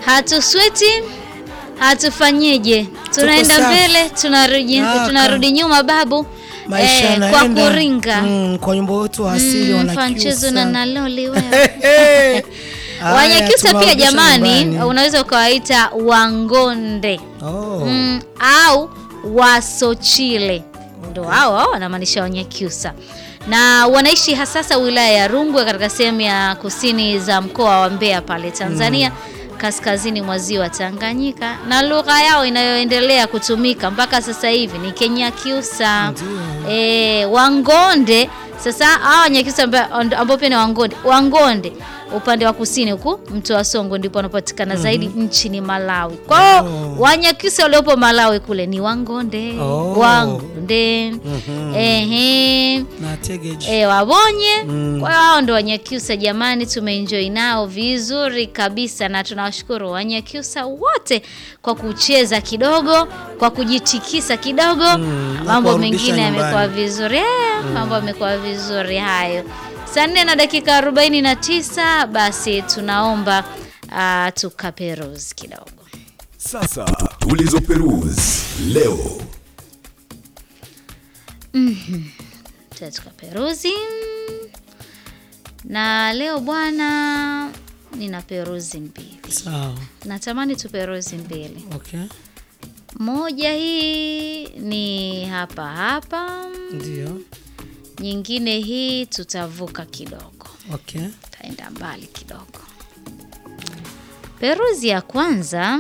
hatusweti hatufanyeje, tunaenda safi. mbele tunarudi, Kaka. tunarudi nyuma babu Maisha eh, kwa yanaenda. kuringa Mm, kwa nyimbo wetu wa asili Mm, wanakiusa. mfanchezo na naloli wewe Haya, Wanyakyusa pia tumewarudisha jamani, nyumbani. unaweza ukawaita Wangonde Oh. mm, au Wasochile, ndo hao hao wanamaanisha Wanyakyusa na wanaishi hasasa wilaya ya Rungwe katika sehemu ya kusini za mkoa wa Mbeya pale Tanzania kaskazini mwa ziwa Tanganyika, na lugha yao inayoendelea kutumika mpaka sasa hivi ni Kenyakyusa. Ndio. E, Wangonde sasa hawa Wanyakyusa amba- ambao pia ni Wangonde, Wangonde upande wa kusini huku mto wa Songo ndipo wanapatikana zaidi nchini Malawi. Kwa hiyo Oh. Wanyakyusa waliopo Malawi kule ni Wangonde, Oh. Wangonde Mhm. ehe Na tegeji. E, wabonye Mm. kwa hiyo hao ndo Wanyakyusa jamani, tumeenjoy nao vizuri kabisa, na tunawashukuru Wanyakyusa wote kwa kucheza kidogo, kwa kujitikisa kidogo Mm, na mambo kuwarudisha mengine yamekuwa nyumbani. vizuri eh, mambo yamekuwa vizuri hayo. Saa nne na dakika 49 basi tunaomba uh, tukaperuzi kidogo. Sasa tulizoperuzi leo. Tuta tukaperuzi na leo bwana, nina peruzi mbili. Sawa. Natamani tuperuzi mbili. Okay. Moja hii ni hapa hapa, Ndio. nyingine hii tutavuka kidogo, Okay. taenda mbali kidogo. Peruzi ya kwanza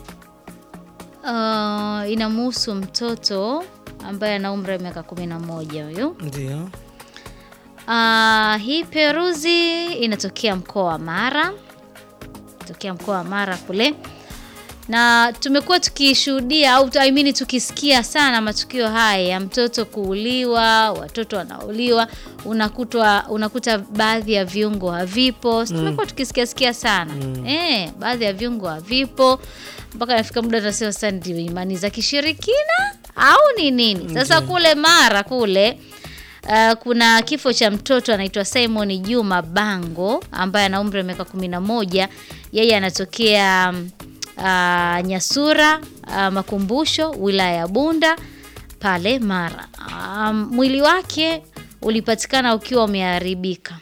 uh, inamuhusu mtoto ambaye ana umri wa miaka kumi na moja huyu. Ndio. Uh, hii peruzi inatokea mkoa wa Mara, tokea mkoa wa Mara kule, na tumekuwa tukishuhudia au I mean tukisikia sana matukio haya ya mtoto kuuliwa, watoto wanauliwa, unakutwa unakuta baadhi ya viungo havipo. Mm. Tumekuwa tukisikia sikia sana mm. Eh, baadhi ya viungo havipo mpaka nafika muda tunasema sasa ndio imani za kishirikina au ni nini? Sasa kule Mara kule Uh, kuna kifo cha mtoto anaitwa Simon Juma Bango ambaye ana umri wa miaka kumi na moja. Yeye anatokea mm, uh, Nyasura uh, Makumbusho, wilaya ya Bunda pale Mara. Um, mwili wake ulipatikana ukiwa umeharibika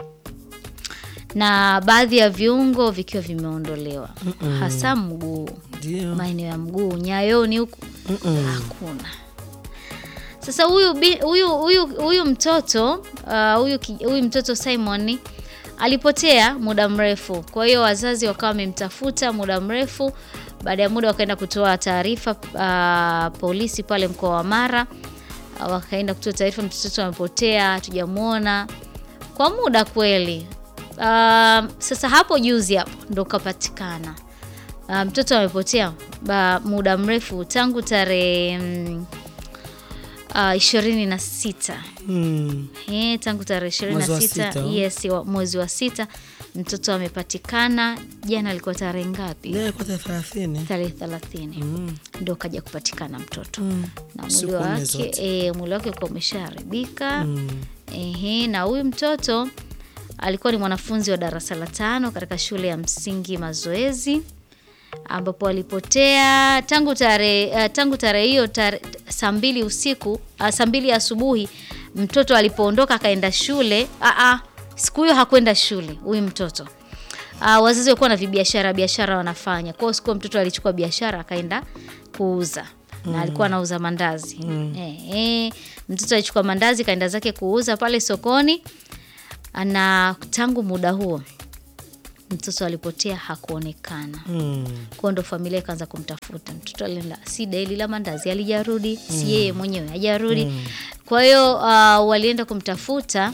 na baadhi ya viungo vikiwa vimeondolewa, hasa mguu, Ndio. maeneo ya mguu, nyayoni huku Mm-mm. hakuna. Sasa huyu bi- huyu huyu huyu mtoto uh, huyu ki- huyu mtoto Simon alipotea muda mrefu, kwa hiyo wazazi wakawa wamemtafuta muda mrefu. Baada ya muda wakaenda kutoa taarifa uh, polisi pale mkoa wa Mara uh, wakaenda kutoa taarifa, mtoto amepotea, hatujamwona kwa muda kweli. Uh, sasa hapo juzi hapo ndo kapatikana uh, mtoto amepotea ba, muda mrefu tangu tarehe mm, uh, ishirini na sita Mm. Eh, tangu tarehe ishirini na Mwezi wa sita sita, oh. yes, wa- mwezi wa sita mtoto amepatikana. Jana alikuwa tarehe ngapi? Leo kwa thelathini. tarehe thelathini Mm. ndo kaja kupatikana mtoto Mm. na mwili Siku nne wake zote. e, mwili wake uko umeshaharibika Mm. Ehe, na huyu mtoto alikuwa ni mwanafunzi wa darasa la tano katika shule ya msingi Mazoezi ambapo alipotea tangu tarehe uh, tangu tarehe hiyo tare, saa mbili usiku uh, saa mbili asubuhi mtoto alipoondoka akaenda shule. Uh, uh, siku hiyo hakwenda shule huyu mtoto uh, wazazi walikuwa na vibiashara biashara wanafanya. Kwa hiyo siku hiyo mtoto alichukua biashara akaenda kuuza na alikuwa anauza mandazi eh, eh, mtoto alichukua mandazi kaenda zake kuuza pale sokoni, na tangu muda huo mtoto alipotea hakuonekana. Mm. Kwa ndo familia ikaanza kumtafuta mtoto. Alienda si deli la mandazi alijarudi, si yeye mwenyewe hajarudi. Kwa hiyo uh, walienda kumtafuta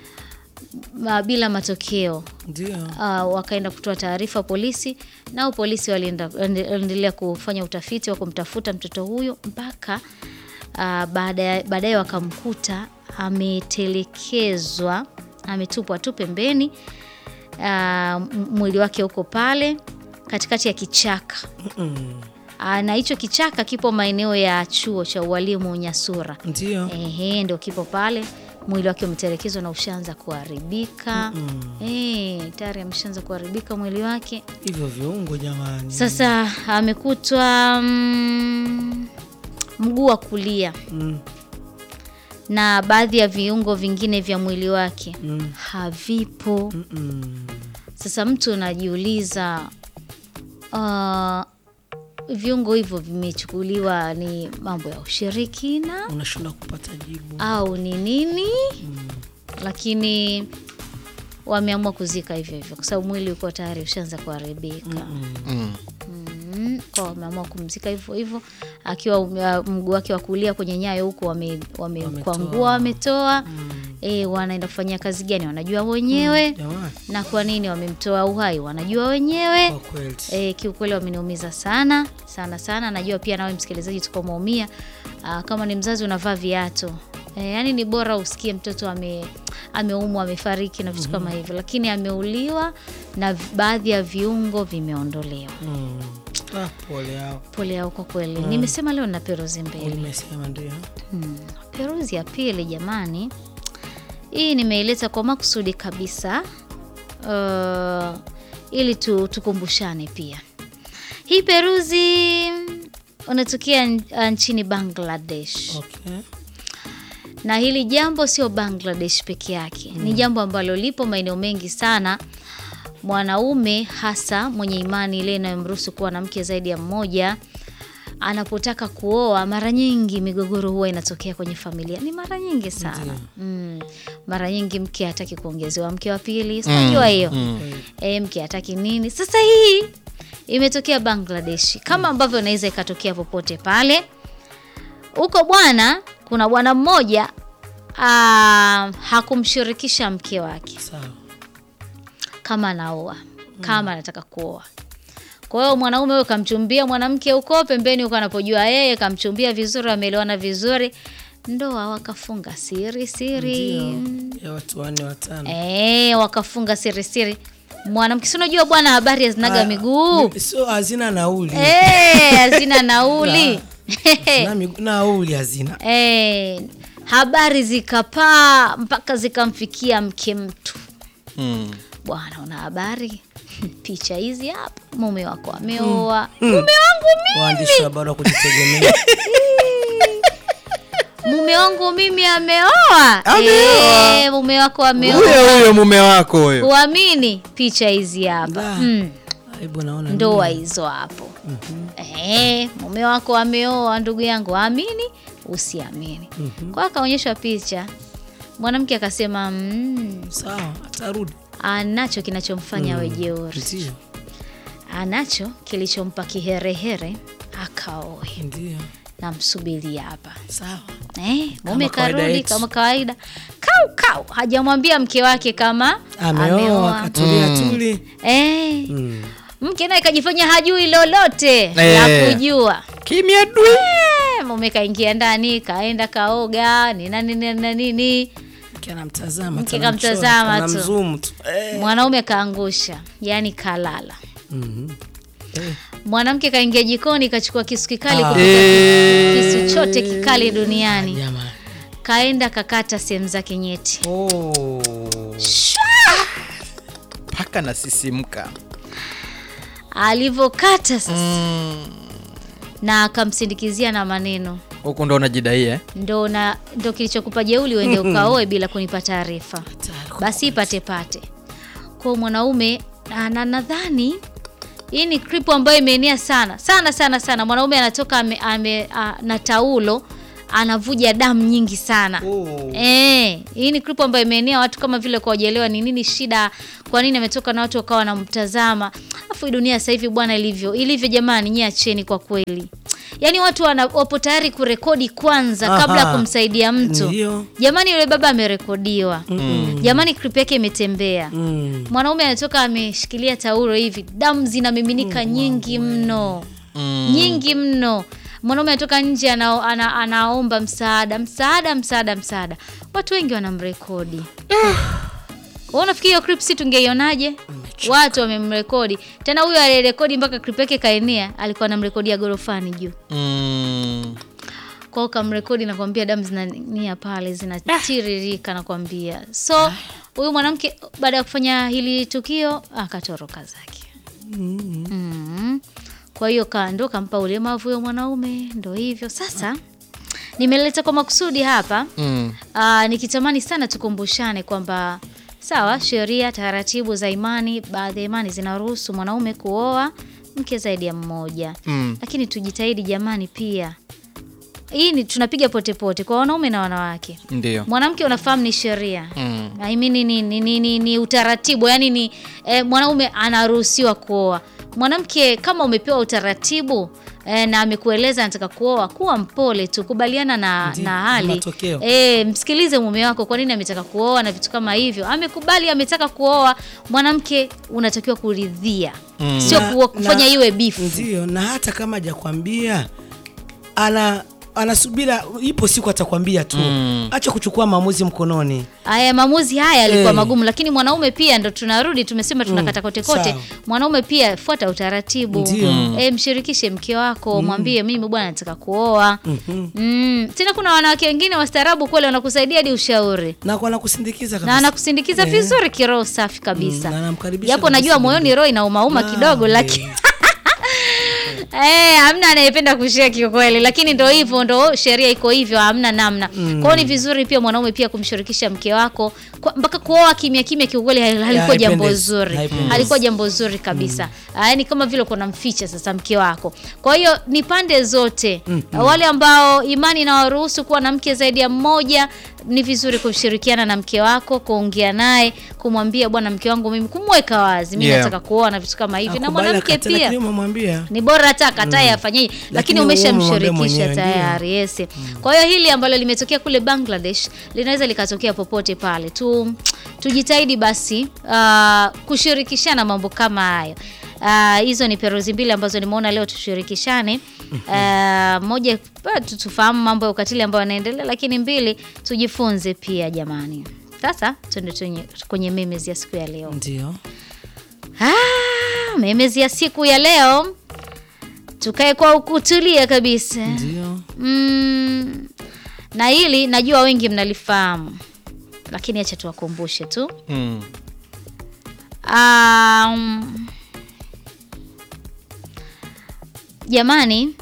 uh, bila matokeo Ndio. uh, wakaenda kutoa taarifa polisi, nao polisi walienda- waliendelea kufanya utafiti wa kumtafuta mtoto huyo mpaka uh, baadaye baadaye wakamkuta ametelekezwa, ametupwa tu pembeni. Uh, m- mwili wake uko pale katikati ya kichaka Mm. uh, na hicho kichaka kipo maeneo ya chuo cha ualimu Nyasura. Ndio. Ehe, ndo kipo pale mwili wake umetelekezwa na ushaanza kuharibika eh, tayari ameshaanza kuharibika mwili wake. hivyo viungo jamani. Sasa amekutwa mm, mguu wa kulia Mm, na baadhi ya viungo vingine vya mwili wake Mm. havipo. mm, mm. Sasa mtu unajiuliza uh, viungo hivyo vimechukuliwa ni mambo ya ushirikina Unashindwa kupata jibu. au ni nini? Lakini wameamua kuzika hivyo hivyo kwa sababu mwili uko tayari ushaanza kuharibika. Mm. Mm, kwa wameamua kumzika hivyo hivyo akiwa ume- mguu wake wa kulia kwenye nyayo huko wame- wamekwangua wametoa. E, wanaenda kufanyia kazi gani wanajua wenyewe Jamani, na kwa nini wamemtoa uhai wanajua wenyewe. kwa kweli. E, kiukweli wameniumiza sana sana sana. Najua pia nawe msikilizaji tuko umeumia. Aa, Kama ni mzazi unavaa viatu e, yani ni bora usikie mtoto ame ameumwa amefariki na vitu kama hivyo, lakini ameuliwa na vi- baadhi ya viungo vimeondolewa. Mm. Ah, pole yao. Pole yao kwa kweli. Nimesema leo na peruzi mbili. Nimesema ndio. Hmm. Peruzi ya pili jamani, hii nimeileta kwa makusudi kabisa uh, ili tu, tukumbushane pia. Hii peruzi unatokea n- nchini Bangladesh Okay. na hili jambo sio Bangladesh peke yake, ni jambo ambalo lipo maeneo mengi sana. Mwanaume hasa mwenye imani ile inayomruhusu kuwa na mke zaidi ya mmoja anapotaka kuoa, mara nyingi migogoro huwa inatokea kwenye familia, ni mara nyingi sana mm. Mara nyingi mke hataki kuongezewa mke wa pili, sinajua hiyo e, mke hataki nini. Sasa hii imetokea Bangladesh, kama ambavyo inaweza ikatokea popote pale huko bwana, kuna bwana mmoja ah, hakumshirikisha mke wake Sawa. kama anaoa kama anataka kuoa. Kwa hiyo mwanaume huyo kamchumbia mwanamke huko pembeni huko anapojua yeye, kamchumbia vizuri, wameelewana vizuri, ndoa wakafunga siri siri, Ndio. Ya watu wanne watano. eh, wakafunga siri siri. Mwanamke si unajua bwana, habari hazinaga Ah, miguu mi- Sio hazina nauli. eh, hazina nauli Na migu- nauli hazina. Eh, habari zikapaa mpaka zikamfikia mke mtu. Mm. Bwana, una habari? Picha hizi hapa, mume wako ameoa. Mume wangu mimi, Waandishi wa habari wa kujitegemea. mume wangu mimi ameoa. Ameoa. Eh, mume wako Huyo ameoa. huyo mume wako huyo. Uamini picha hizi hapa. Da. Mm, Aibu naona. ndoa hizo hapo. Eh, mume wako ameoa, ndugu yangu, amini usiamini. Kwa akaonyeshwa picha, mwanamke akasema mm, Sawa, atarudi. anacho kinachomfanya awe jeuri, Ndio. anacho kilichompa kiherehere akaoe. Ndio. Namsubiria hapa Sawa. eh, mume kawaida karudi yetu. kama kawaida, kau kau, hajamwambia mke wake kama Ameoa, katulia tuli. Eh, Mm. mke naye kajifanya hajui lolote Eh. la kujua. Kimya dwi. Eh, mume kaingia ndani kaenda kaoga ni nani nini na nini, Mke anamtazama. Mke tu, kamtazama anamchora, tu. anamzoom tu. Eh. mwanaume kaangusha, yani kalala. Mhm. Eh. Mwanamke kaingia jikoni kachukua kisu kikali Ah. kupita Eh. kisu chote kikali duniani, Jamani. kaenda kakata sehemu zake nyeti. Oh. Paka nasisimka. Alivyokata sasa Mm. na akamsindikizia na maneno Huku ndo unajidai eh? ndo na ndo kilichokupa jeuli uende ukaoe bila kunipa taarifa, Hatari. basi ipate pate. Kwa mwanaume na na- nadhani hii ni clip ambayo imeenea sana sana sana sana. Mwanaume anatoka ame, ame, a, na taulo anavuja damu nyingi sana. Oh. Eh, hii ni clip ambayo imeenea watu kama vile kwa wajaelewa ni nini shida, kwa nini ametoka na watu wakawa wanamtazama. Alafu hii dunia sasa hivi bwana ilivyo ilivyo, jamani, nyie acheni kwa kweli. Yaani watu wana, wapo tayari kurekodi kwanza kabla ya Aha. kumsaidia mtu. Ndio. Jamani, yule baba amerekodiwa. Jamani, clip yake imetembea. Mm. Mwanaume anatoka ameshikilia taulo hivi, damu zinamiminika nyingi mno Mm. nyingi mno. Mwanaume anatoka nje ana, ana, anaomba msaada msaada msaada msaada, watu wengi wanamrekodi. Wewe unafikiri hiyo clip si tungeionaje? Watu wamemrekodi tena, huyo aliyerekodi mpaka clip yake kaenea, alikuwa anamrekodia gorofani juu. Mm. kwao kamrekodi nakwambia damu zinania pale zinatiririka nakwambia so huyu mwanamke baada ya kufanya hili tukio akatoroka zake mm. kwa hiyo ka- ndo kampa ulemavu huyo mwanaume ndo hivyo sasa nimeleta kwa makusudi hapa Mm. Aa, nikitamani sana tukumbushane kwamba sawa, sheria, taratibu za imani, baadhi ya imani zinaruhusu mwanaume kuoa mke zaidi ya mmoja Mm. lakini tujitahidi jamani, pia hii ni tunapiga pote pote kwa wanaume na wanawake. Ndio. Mwanamke unafahamu ni sheria Mm. I mean, ni, ni, ni, ni, ni utaratibu yani ni eh, mwanaume anaruhusiwa kuoa. Mwanamke kama umepewa utaratibu eh, na amekueleza anataka kuoa, kuwa mpole tu, kubaliana na, Ndi- na hali matokeo. eh, msikilize mume wako, kwa nini ametaka kuoa na vitu kama hivyo. Amekubali, ametaka kuoa, mwanamke unatakiwa kuridhia, sio Na- kuwa- kufanya na- iwe bifu. Ndio, na hata kama hajakwambia ana anasubira, ipo siku atakwambia tu. Acha kuchukua maamuzi mkononi. Haya maamuzi haya yalikuwa Eh. magumu, lakini mwanaume pia ndo tunarudi, tumesema tunakata kote kote. sawa. Mwanaume pia fuata utaratibu, Ndio. e, mshirikishe mke wako, mwambie mimi bwana nataka kuoa. Mm. Tena kuna wanawake wengine wastaarabu kweli, wanakusaidia hadi ushauri Na kwa nakusindikiza na kabisa. anakusindikiza Eh. vizuri kiroho safi kabisa, Mm, na anamkaribisha japo kabisa najua moyoni mwingine. roho inaumauma Ah, kidogo, eh. lakini Eh, hamna anayependa kushare kiukweli, lakini ndo hivyo, ndo sheria iko hivyo, hamna namna. Kwa hiyo ni vizuri pia mwanaume pia kumshirikisha mke wako kwa, mpaka kuoa kimya kimya, kiukweli hal- halikuwa jambo haipendezi, zuri, haipendezi. halikuwa jambo zuri kabisa. Ah, Yaani kama vile uko namficha sasa mke wako. Kwa hiyo ni pande zote, wale ambao imani inawaruhusu kuwa na mke zaidi ya mmoja, ni vizuri kushirikiana na mke wako, kuongea naye, kumwambia bwana, mke wangu mimi, kumweka wazi, mimi Yeah. nataka kuoa na vitu kama hivi, na Akubali mwanamke akatae, pia lakini umemwambia. ni bora hata akatae afanyie, lakini Lakini wewe umwambie umeshamshirikisha mwenyewe, tayari. Yes. Kwa hiyo hili ambalo limetokea kule Bangladesh linaweza likatokea popote pale tu. Tujitahidi basi uh, kushirikishana mambo kama hayo. Ah, hizo ni peruzi mbili ambazo nimeona leo tushirikishane. Uh, moja ah, tu- tufahamu mambo ya ukatili ambayo yanaendelea, lakini mbili tujifunze pia jamani. Sasa tuende tunye- kwenye memes ya siku ya leo. Ndio. Ah, memes ya siku ya leo tukae kwa ukutulia kabisa Ndio. mm, na hili najua wengi mnalifahamu lakini acha tuwakumbushe tu Mm. um, jamani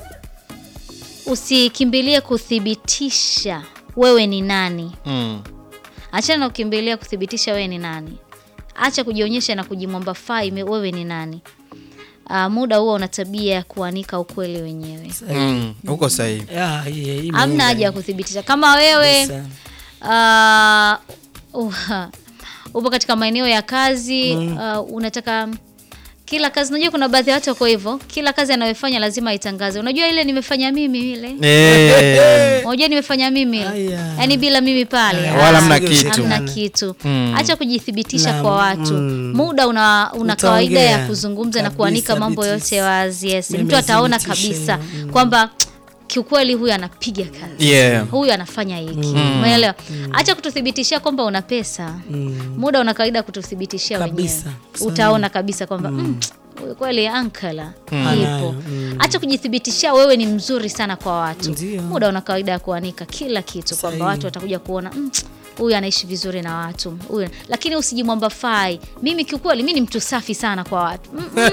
usikimbilie kuthibitisha wewe ni nani Mm. achana na kukimbilia kuthibitisha wewe ni nani acha kujionyesha na kujimwamba fai me- wewe ni nani uh, muda huo una tabia ya kuanika ukweli wenyewe Mm. Uko sahihi. Ya, hii- hii hamna imeenda haja ya hii. kuthibitisha kama wewe Kabisa. uh, uh, upo katika maeneo ya kazi uh, unataka kila kazi unajua kuna baadhi ya watu wako hivyo kila kazi anayofanya lazima aitangaze unajua ile nimefanya mimi ile Eh. unajua nimefanya mimi ile Aya. yaani bila mimi pale Aya, Wala ah, hamna sio kitu. hamna sana. kitu Mm. acha kujithibitisha Na, kwa watu mm. muda una, una kawaida ya Utaongea. kuzungumza na Kabisa, kuanika mambo Beatrice. yote wazi yes. Mimi mtu ataona thibitishe kabisa hiyo, mm. kwamba kiukweli huyu anapiga kazi Yeah. huyu anafanya hiki umeelewa acha kututhibitishia kwamba una pesa muda una kawaida kututhibitishia wenyewe Kabisa. Sahihi. utaona kabisa kwamba mm, huyu kweli ankala Anayo, ipo mm. acha kujithibitishia wewe ni mzuri sana kwa watu Ndio. muda una kawaida ya kuanika kila kitu kwamba Sahihi. watu watakuja kuona mm, huyu anaishi vizuri na watu huyu lakini usijimwamba fai mimi kiukweli mi ni mtu safi sana kwa watu Mm, mm,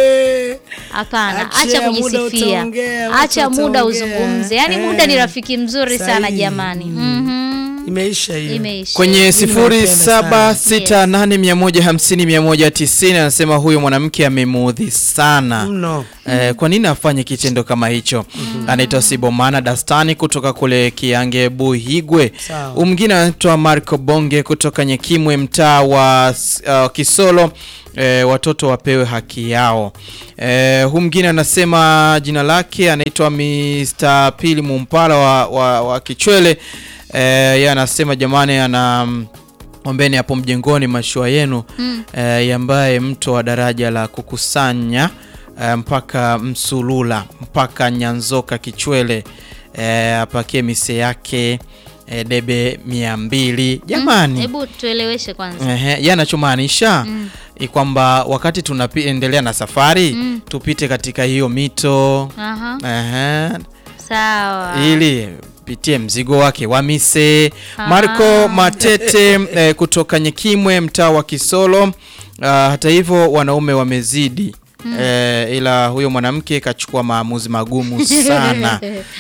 hapana Achia acha muda kujisifia utaongea, watu acha muda wataongea. uzungumze yaani Eh. muda ni rafiki mzuri sana Sahihi. jamani Mhm. Imeisha hiyo. imeisha kwenye Mimi sifuri naipenda saba sana. sita nane mia moja hamsini mia moja tisini anasema huyo mwanamke amemuudhi sana Mno. Eh, kwa nini afanye kitendo kama hicho? Anaitwa Sibomana Dastani kutoka kule Kiange Buhigwe. Sawa. Huyu Mwingine anaitwa Marco Bonge kutoka Nyekimwe, mtaa wa uh, Kisolo. Eh, watoto wapewe haki yao. Eh, huyu mwingine anasema jina lake anaitwa Mr. Pili Mumpala wa, wa, wa Kichwele. Eh, yeye anasema jamani, ana ombeni hapo mjengoni mashua yenu eh, ambaye mto wa daraja la kukusanya eh, mpaka Msulula mpaka Nyanzoka Kichwele eh, apakie mise yake eh, debe mia mbili jamani. hebu tueleweshe kwanza Ehe, yeye anachomaanisha ni kwamba wakati tunaendelea na safari tupite katika hiyo mito Aha, Ehe, Sawa. ili pitie mzigo wake wa mise. Marco Matete eh, kutoka Nyekimwe mtaa wa Kisolo. Ah, hata hivyo wanaume wamezidi eh, ila huyo mwanamke kachukua maamuzi magumu sana.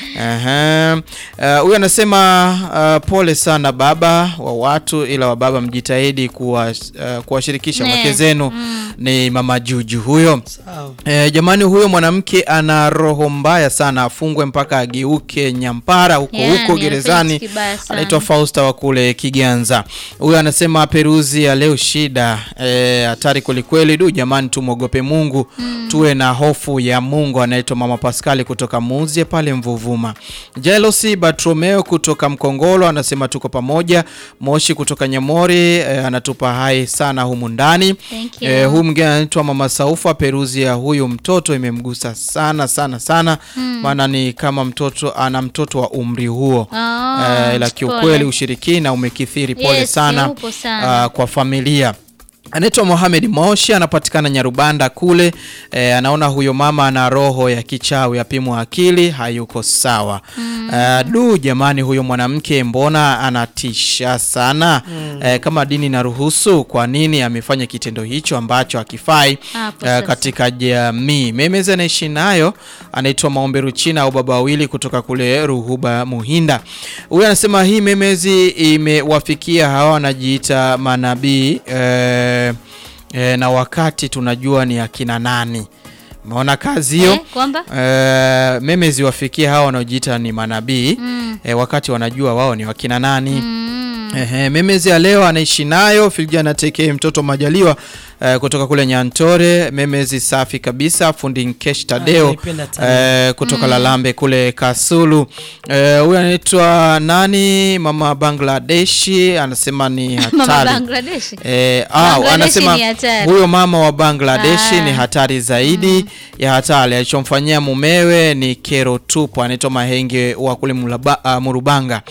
Ehe. Eh, Huyo anasema ah, pole sana baba wa watu, ila wa baba mjitahidi kuwa, eh, kuwashirikisha Ne. wake zenu. Ni mama Juju huyo. Sawa. E, jamani huyo mwanamke ana roho mbaya sana, afungwe mpaka ageuke nyampara huko Yani, huko gerezani. anafanya kibaya sana. Anaitwa Fausta wa kule Kiganza. Huyo anasema peruzi ya leo shida, e, hatari kwelikweli. Du jamani, tumwogope Mungu tuwe na hofu ya Mungu. Anaitwa Mama Paskali kutoka Muzie pale Mvuvuma. Jealousy Bartromeo kutoka Mkongolo anasema tuko pamoja. Moshi kutoka Nyamori e, anatupa hai sana humu ndani. Thank you. E, huyu mwingine anaitwa Mama Saufa. Peruzi ya huyu mtoto imemgusa sana sana sana, maana ni kama mtoto ana mtoto wa umri huo Ah, e, ila pole. kiukweli ushirikina umekithiri. Pole Yes, sana, upo sana. ah, kwa familia anaitwa Mohamed Moshi, anapatikana Nyarubanda kule. E, anaona huyo mama ana roho ya kichawi, apimwa akili, hayuko sawa. Ah, du jamani, huyo mwanamke mbona anatisha sana. E, kama dini inaruhusu, kwa nini amefanya kitendo hicho ambacho hakifai Hapo eh, sasa. katika jamii? Memezi anaishi nayo, anaitwa Maombe Ruchina au baba wawili kutoka kule Ruhuba Muhinda. Huyu anasema hii memezi imewafikia hawa wanajiita manabii eh, eh, na wakati tunajua ni akina nani. Umeona kazi hiyo Eh, kwamba eh, memezi wafikie hawa wanaojiita ni manabii eh, wakati wanajua wao ni wakina nani. Ehe, memezi ya leo anaishi nayo Filjana Teke mtoto Majaliwa eh, kutoka kule Nyantore. Memezi safi kabisa, fundi Nkesh Tadeo naipenda Tadeo. eh, kutoka Lalambe kule Kasulu. Eh, Huyu anaitwa nani, mama Bangladeshi, anasema ni mama hatari Bangladesh. Eh, ah, Bangladeshi anasema ni hatari. huyo mama wa Bangladeshi Ah. ni hatari zaidi ya hatari. Alichomfanyia mumewe ni kero tupu. Anaitwa Mahenge wa kule Mulaba- ah, Murubanga.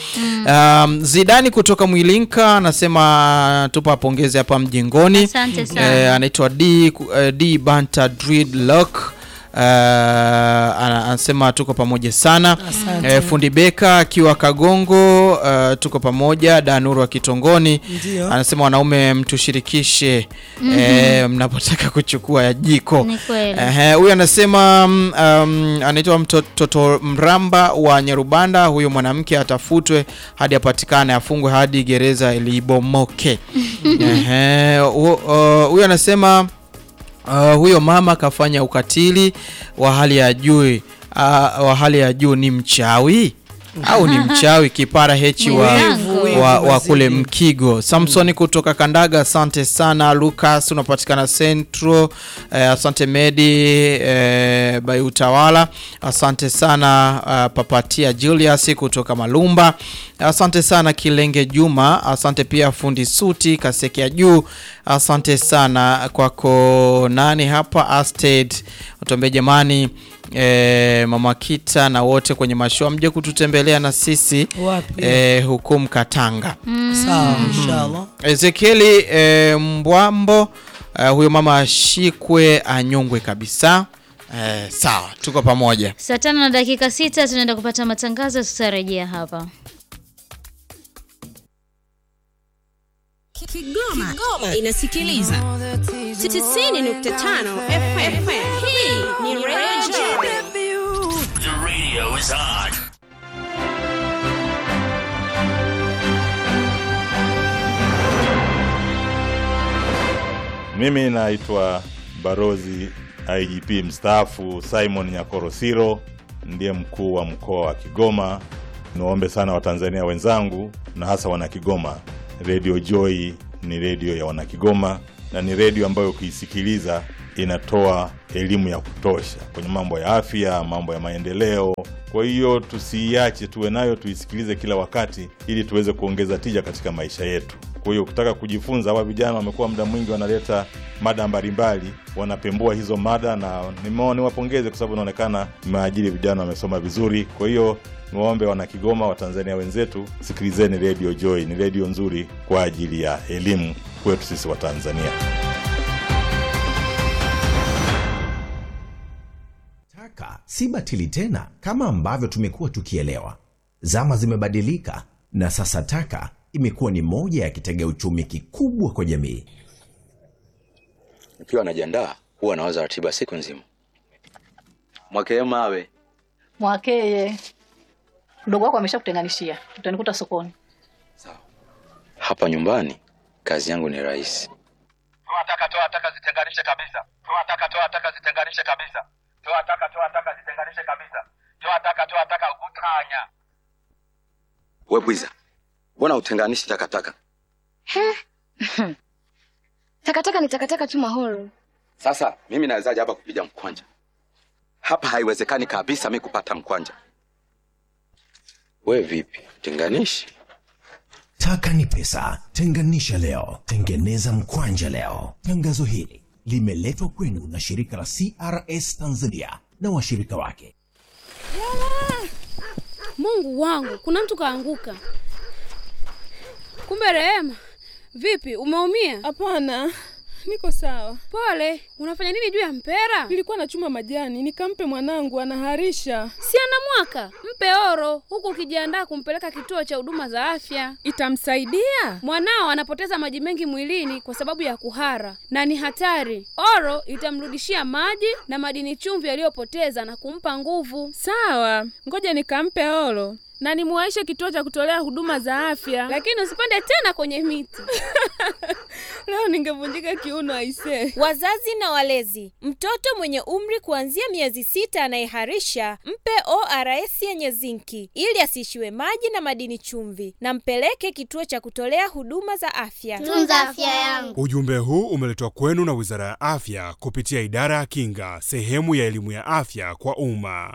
Um, Zidani kutoka Mwilinka anasema tupa pongezi hapa mjengoni. Asante sana. Eh, anaitwa D, eh, D Banta Dreadlock. Uh, ana- anasema tuko pamoja sana eh, fundi Beka akiwa Kagongo uh, tuko pamoja. Danuru wa Kitongoni Ndio. anasema wanaume mtushirikishe eh, mnapotaka kuchukua ya jiko. Ni kweli. Ehe, huyu anasema mm, um, anaitwa mtoto Mramba wa Nyarubanda. Huyo mwanamke atafutwe hadi apatikane, afungwe hadi gereza libomoke. Ehe, hu- uh, huyu anasema uh, huyo mama kafanya ukatili wa hali ya juu uh, wa hali ya juu. Ni mchawi au ni mchawi? Kipara hechi wa, Wivu, wivu wa, wa wazidi. kule Mkigo. Samsoni kutoka Kandaga, asante sana. Lucas unapatikana Centro, eh, asante Medi eh, by Utawala, asante sana uh, Papatia Julius kutoka Malumba, asante sana Kilenge Juma, asante pia fundi Suti Kasekea juu, asante sana kwako. Nani hapa Asted utuambie jamani E, mama Kita na wote kwenye mashua mje kututembelea na sisi Wapi? e, huku Mkatanga. Sawa, inshallah. Ezekieli e, Mbwambo e, huyo mama ashikwe anyongwe kabisa. E, sawa, tuko pamoja. Saa tano na dakika sita tunaenda kupata matangazo, tutarejea hapa. Kigoma, Kigoma inasikiliza 90.5 FM. Hii ni Radio The radio is on. Mimi naitwa Barozi IGP mstaafu Simon Nyakorosiro, ndiye mkuu wa mkoa wa Kigoma. Niwaombe sana Watanzania wenzangu na hasa Wanakigoma, Radio Joy ni redio ya Wanakigoma na ni redio ambayo ukiisikiliza inatoa elimu ya kutosha kwenye mambo ya afya, mambo ya maendeleo. Kwa hiyo tusiiache, tuwe nayo, tuisikilize kila wakati, ili tuweze kuongeza tija katika maisha yetu. Kwa hiyo ukitaka kujifunza, hawa vijana wamekuwa muda mwingi wanaleta mada mbalimbali, wanapembua hizo mada, na nimeona niwapongeze kwa sababu inaonekana mmeajiri vijana wamesoma vizuri. Kwa hiyo niwaombe wana Kigoma, Watanzania wenzetu, sikilizeni Radio Joy, ni redio nzuri kwa ajili ya elimu kwetu sisi Watanzania. taka si batili tena kama ambavyo tumekuwa tukielewa. Zama zimebadilika na sasa taka imekuwa ni moja ya kitega uchumi kikubwa kwa jamii. Nikiwa najiandaa huwa nawaza ratiba siku nzima. Mwakee mawe Mwakeye, mdogo wako ameshakutenganishia, utanikuta sokoni. hapa nyumbani, kazi yangu ni rahisi. Toa taka, toa taka, zitenganishe kabisa. Toa taka, toa taka, zitenganishe kabisa. Toa taka, toa taka, zitenganishe kabisa. Toa taka, toa taka, utanya. We bwiza, mbona utenganishi takataka? Takataka ni takataka tu Mahoro. Sasa mimi nawezaje hapa kupiga mkwanja? Hapa haiwezekani kabisa mi kupata mkwanja. We vipi, tenganishi? Taka ni pesa, tenganisha leo, tengeneza mkwanja leo. Tangazo hili limeletwa kwenu na shirika la CRS Tanzania na washirika wake. Mungu wangu, kuna mtu kaanguka. Kumbe Rehema, vipi, umeumia? Hapana, niko sawa. Pole. Unafanya nini juu ya mpera? Nilikuwa nachuma majani nikampe mwanangu, anaharisha. Si ana mwaka? Mpe oro, huku ukijiandaa kumpeleka kituo cha huduma za afya. Itamsaidia? Mwanao anapoteza maji mengi mwilini kwa sababu ya kuhara na ni hatari. Oro itamrudishia maji na madini chumvi aliyopoteza na kumpa nguvu. Sawa, ngoja nikampe oro na nimuwaishe kituo cha kutolea huduma za afya. Lakini usipande tena kwenye miti. Leo ningevunjika kiuno aisee. Wazazi na walezi, mtoto mwenye umri kuanzia miezi sita anayeharisha mpe ORS yenye zinki ili asiishiwe maji na madini chumvi, na mpeleke kituo cha kutolea huduma za afya. Tunza afya yangu. Ujumbe huu umeletwa kwenu na Wizara ya Afya kupitia Idara ya Kinga, sehemu ya elimu ya afya kwa umma.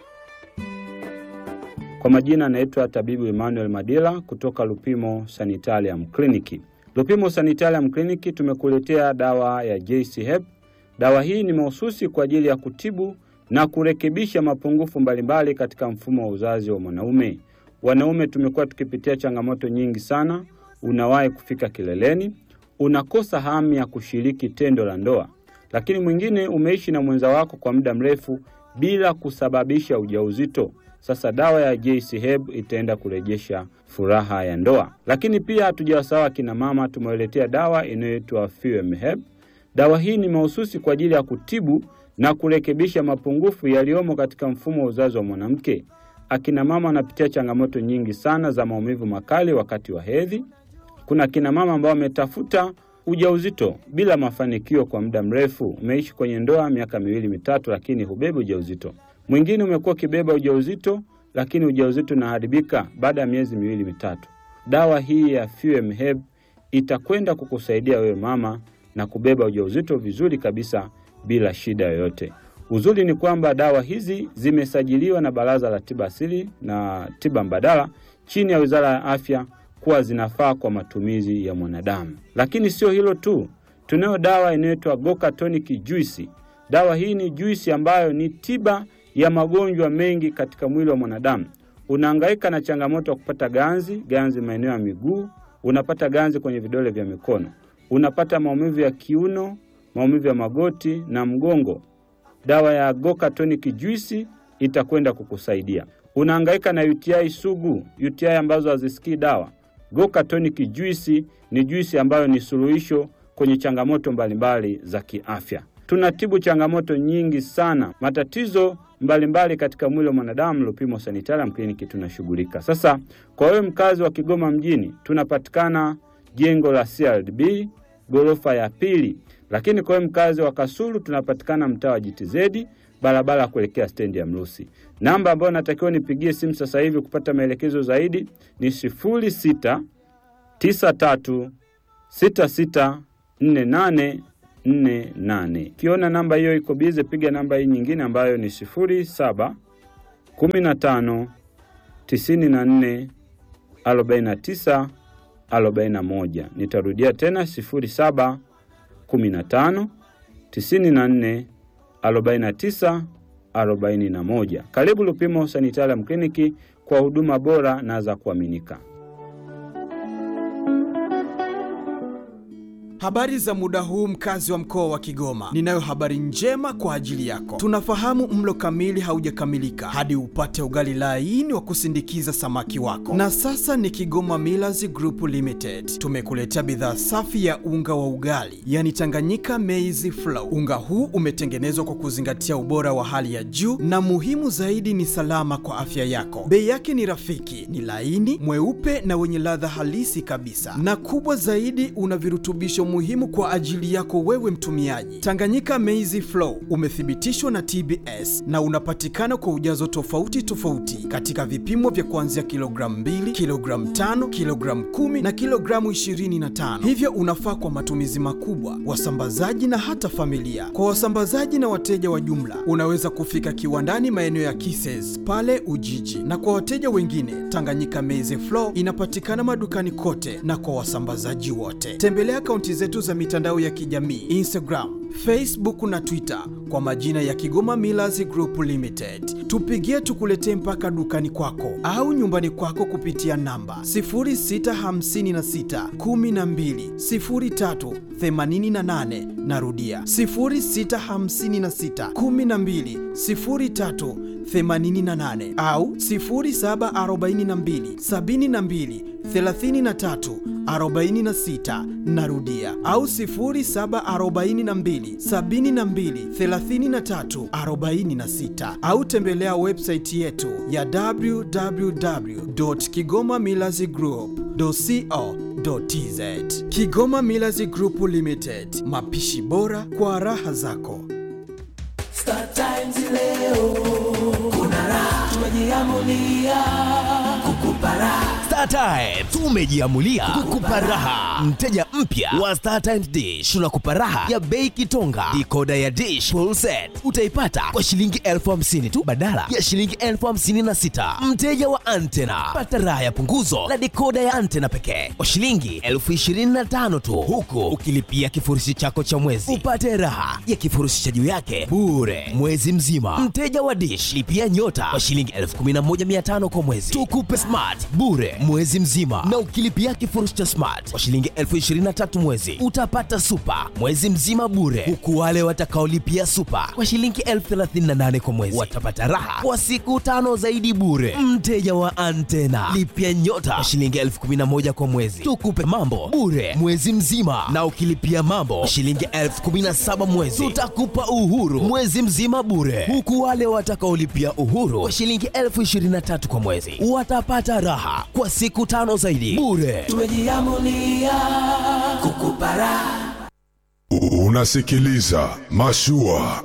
Kwa majina anaitwa tabibu Emmanuel Madila kutoka Lupimo Sanitarium Clinic. Lupimo Sanitarium Clinic tumekuletea dawa ya JC Hep. Dawa hii ni mahususi kwa ajili ya kutibu na kurekebisha mapungufu mbalimbali katika mfumo wa uzazi wa mwanaume. Wanaume tumekuwa tukipitia changamoto nyingi sana. Unawahi kufika kileleni, unakosa hamu ya kushiriki tendo la ndoa, lakini mwingine umeishi na mwenza wako kwa muda mrefu bila kusababisha ujauzito. Sasa dawa ya JC Heb itaenda kurejesha furaha ya ndoa. Lakini pia hatujawasahau akina mama, tumewaletea dawa inayoitwa Fuem Heb. Dawa hii ni mahususi kwa ajili ya kutibu na kurekebisha mapungufu yaliyomo katika mfumo wa uzazi wa mwanamke. Akina mama wanapitia changamoto nyingi sana za maumivu makali wakati wa hedhi. Kuna akina mama ambao wametafuta ujauzito bila mafanikio kwa muda mrefu. Umeishi kwenye ndoa miaka miwili mitatu, lakini hubebi ujauzito. Mwingine umekuwa ukibeba ujauzito, lakini ujauzito unaharibika baada ya miezi miwili mitatu. Dawa hii ya Fuem Heb itakwenda kukusaidia wewe mama na kubeba ujauzito vizuri kabisa bila shida yoyote. Uzuri ni kwamba dawa hizi zimesajiliwa na Baraza la Tiba Asili na Tiba Mbadala chini ya Wizara ya Afya kuwa zinafaa kwa matumizi ya mwanadamu. Lakini sio hilo tu, tunayo dawa inayoitwa Goka Tonic Juice. Dawa hii ni juisi ambayo ni tiba ya magonjwa mengi katika mwili wa mwanadamu. Unahangaika na changamoto ya kupata ganzi, ganzi maeneo ya miguu, unapata ganzi kwenye vidole vya mikono, unapata maumivu ya kiuno, maumivu ya magoti na mgongo. Dawa ya Goka Tonic Juice itakwenda kukusaidia. Unahangaika na UTI sugu, UTI ambazo hazisikii dawa. Goka Tonic Juice ni juisi ambayo ni suluhisho kwenye changamoto mbalimbali za kiafya. Tunatibu changamoto nyingi sana, matatizo mbalimbali mbali katika mwili wa mwanadamu. Lupimo Sanitarium Clinic tunashughulika. Sasa kwa wewe mkazi wa Kigoma mjini, tunapatikana jengo la CRDB ghorofa ya pili, lakini kwa wewe mkazi wa Kasulu tunapatikana mtaa wa JTZ barabara ya kuelekea stendi ya Mrusi. Namba ambayo natakiwa nipigie simu sasa hivi kupata maelekezo zaidi ni sifuri sita tisa tatu sita sita nne nane nne nane. Ukiona namba hiyo iko bize, piga namba hii nyingine ambayo ni sifuri saba kumi na tano tisini na nne arobaini na tisa arobaini na moja. Nitarudia tena sifuri saba kumi na tano tisini na nne 49 41. Karibu Lupimo Sanitarium Clinic kwa huduma bora na za kuaminika. Habari za muda huu mkazi wa mkoa wa Kigoma. Ninayo habari njema kwa ajili yako. Tunafahamu mlo kamili haujakamilika hadi upate ugali laini wa kusindikiza samaki wako. Na sasa ni Kigoma Millers Group Limited. Tumekuletea bidhaa safi ya unga wa ugali, yani Tanganyika Maize Flour. Unga huu umetengenezwa kwa kuzingatia ubora wa hali ya juu na muhimu zaidi ni salama kwa afya yako. Bei yake ni rafiki, ni laini, mweupe na wenye ladha halisi kabisa. Na kubwa zaidi una virutubisho muhimu kwa ajili yako wewe mtumiaji. Tanganyika Maize Flour umethibitishwa na TBS na unapatikana kwa ujazo tofauti tofauti katika vipimo vya kuanzia kilogramu 2, kilogramu 5, kilogramu 10 na kilogramu 25. Hivyo unafaa kwa matumizi makubwa, wasambazaji na hata familia. Kwa wasambazaji na wateja wa jumla, unaweza kufika kiwandani maeneo ya Kises pale Ujiji, na kwa wateja wengine, Tanganyika Maize Flour inapatikana madukani kote na kwa wasambazaji wote. Tembelea akaunti zetu za mitandao ya kijamii Instagram, Facebook na Twitter kwa majina ya Kigoma Millers Group Limited. Tupigie tukuletee mpaka dukani kwako au nyumbani kwako kupitia namba 0656 12 03 88. Narudia 0656 12 03 88 au 0742 72 33 46 narudia au 0742 72 33 46 au tembelea website yetu ya www.kigomamillazgroup.co.tz Kigoma Millers Group Limited, mapishi bora kwa raha zako. Star Times leo kuna raha, tumejiamulia kukupa raha. Star Times tumejiamulia kukupa raha. Mteja mpya wa Star Times Dish tunakupa raha ya bei kitonga. Dikoda ya Dish full set utaipata kwa shilingi elfu hamsini tu badala ya shilingi elfu hamsini na sita. Mteja wa Antena pata raha ya punguzo la dikoda ya Antena pekee kwa shilingi elfu ishirini na tano tu, huku ukilipia kifurushi chako cha mwezi upate raha ya kifurushi cha juu yake bure mwezi mzima. Mteja wa Dish lipia nyota kwa shilingi elfu kumi na moja mia tano kwa mwezi, tukupe smart bure mwezi mzima, na ukilipia kifurushi cha smart kwa shilingi elfu ishirini na tatu mwezi utapata super mwezi mzima bure, huku wale watakaolipia super kwa shilingi elfu thelathini na nane kwa mwezi watapata raha kwa siku tano zaidi bure. Mteja wa Antena lipia nyota kwa shilingi elfu kumi na moja kwa mwezi, tukupe mambo bure mwezi mzima, na ukilipia mambo kwa shilingi elfu kumi na saba mwezi tutakupa uhuru mwezi mzima bure, huku wale watakaolipia uhuru kwa shilingi elfu ishirini na tatu kwa mwezi watapata raha kwa siku tano zaidi bure. Tumejiamulia kukupa raha. Unasikiliza Mashua.